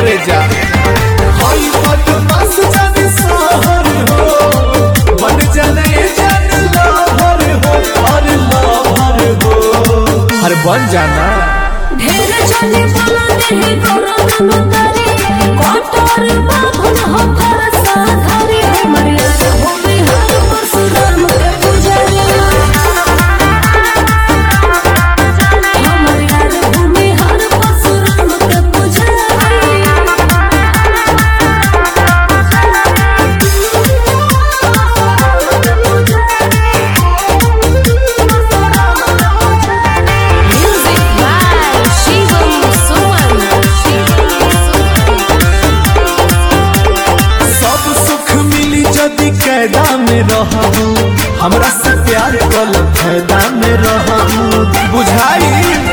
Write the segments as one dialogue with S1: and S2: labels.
S1: करे जा
S2: हई बदमाश जाने सहर हो बन जाने जान लहर हो और लहर हो
S1: हर बन जाना
S3: ढेर चले बोला देहि गौरव नमतारी कोटर बाभन हो भरसा धारी हमरे भूमि हर परशुराम के पुजारी हमरे भूमि हर परशुराम के पुजारी Music by Shivam Suman.
S2: सब सुख मिली जदि कैदा में रहू हमरा से प्यार कल फायदा में रहू बुझाई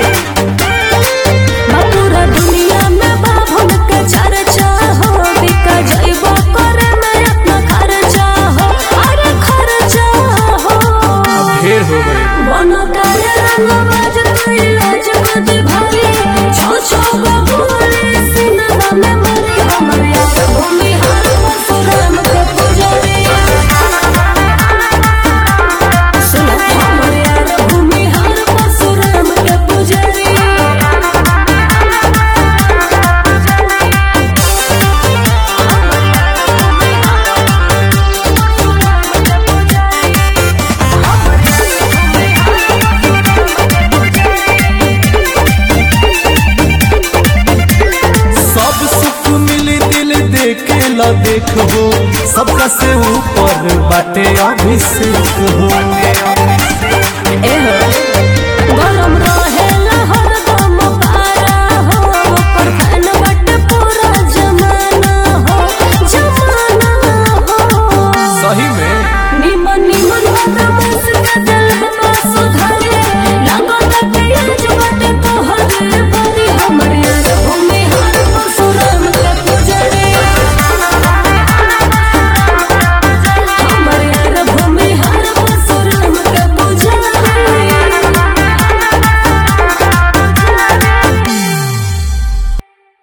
S3: पूरा दुनिया में बाभन के चर्चा हो बिका जइबो करे में अपना खर्चा हो अरे खर्चा हो
S1: ढेर हो गए
S3: बन करे रंग बाज कोई लाज मत भाई छो छो बबूले सिनरा में मरी हमरे भूमि हर परशुराम के पुजारी सुन हमरे भूमि हर परशुराम के पुजारी
S2: सब सुख मिली दिल देखे ला देखो सबका से ऊपर बाटे अभिषेक हो
S3: एहो